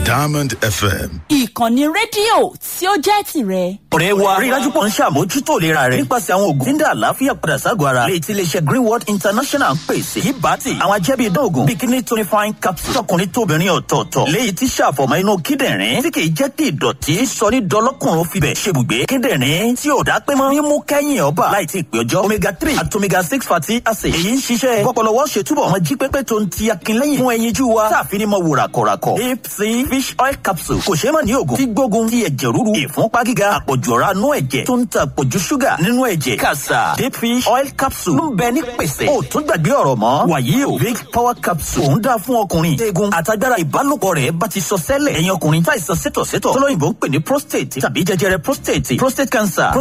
Diamond FM. ìkànnì rédíò tí ó jẹ́ tìrẹ. ọ̀rẹ́ wa rí i dájú pọ̀ ń ṣàmójútó ìlera rẹ̀ nípasẹ̀ àwọn oògùn tí ń dá àlàáfíà padà ságọ̀ ara lè ti iléeṣẹ́ greenwood international ń pèsè yìí bá ti àwọn ajẹ́bí idán oògùn bikini tonifying capsule tọkùnrin tóbìnrin ọ̀tọ̀ọ̀tọ̀ léyìí tí ṣàfọ̀mọ́ inú kíndìnrín tí kì í jẹ́ kí ìdọ̀tí sọ ní dọlọ́kùnrin fibẹ̀ ṣebùgbé kíndìnrín tí ò dá pé mọ́ mímú kẹ́yìn ọba láì tí ì pé ọjọ́ omega three àti omega six fatty acid èyí ń ṣiṣẹ́ bọ́pọ̀lọwọ́ ṣe túbọ̀ ọmọ jí pépé tó ń ti akínlẹ́yìn fún ẹyinjú wa táàfin ní mọ wò ràkọ̀ràkọ̀ deep sea fish oil capsule kò ṣeé mọ̀ ní oògùn tí gbógun ti ẹ̀jẹ̀ rúru ìfúnpá gíga àpọ̀jù ọ̀rá nú ẹ̀jẹ̀ tó ń ta àpọ̀jù ṣúgà nínú ẹ̀jẹ̀ kàṣà deep fish oil capsule ń bẹ ní pèsè ó tún gbàgbé ọ̀rọ̀ mọ́ wàyí o big power capsule òun dáa fún ọkùnrin eegun àtagbára ìbálòpọ̀ rẹ̀ bá ti sọ sẹ́lẹ̀ ẹ̀yin ọkùnrin táìsàn sétọ̀sétọ̀ tọ́lọ́yìnbó ń pè ní prostate tàbí jẹjẹrẹ prostate prostate cancer